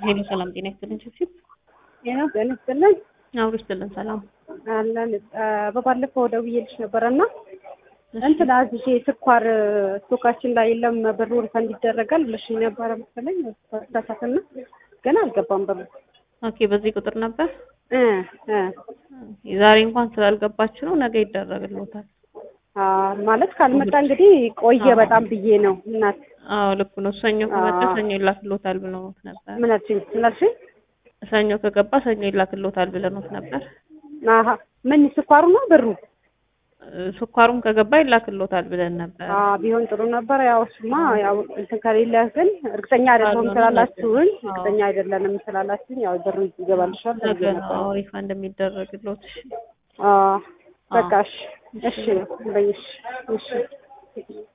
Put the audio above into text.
ሄሎ ሰላም ጤና ይስጥልን ችብችብ ጤና ይስጥልን አብሮ ይስጥልን ሰላም አለን በባለፈው ደውዬልሽ ነበረና እንትን አዝዤ ስኳር ስቶካችን ላይ የለም ብሩ ሪፈንድ ይደረጋል ብለሽኝ ነበረ መሰለኝ ተሳሳትና ገና አልገባም ብሩ ኦኬ በዚህ ቁጥር ነበር እ እ ዛሬ እንኳን ስላልገባችሁ ነው ነገ ይደረግልዎታል አ ማለት ካልመጣ እንግዲህ ቆየ በጣም ብዬ ነው እናት አዎ ልክ ነው ሰኞ ከመጣ ሰኞ ይላክልዎታል ብለውት ነበር ምን አልሽኝ ምን አልሽኝ ሰኞ ከገባ ሰኞ ይላክልዎታል ብለውት ነበር አሀ ምን ስኳሩ ነው ብሩ ስኳሩም ከገባ ይላክልዎታል ብለን ነበር አ ቢሆን ጥሩ ነበር ያው እሱማ ያው እንትን ከሌለ ግን እርግጠኛ አይደለሁም ስላላችሁኝ እርግጠኛ አይደለንም ስላላችሁኝ ያው ብሩ ይገባልሻል ነገ ነው ሪፋንድ የሚደረግልዎት አ በቃ እሺ እሺ በይሽ እሺ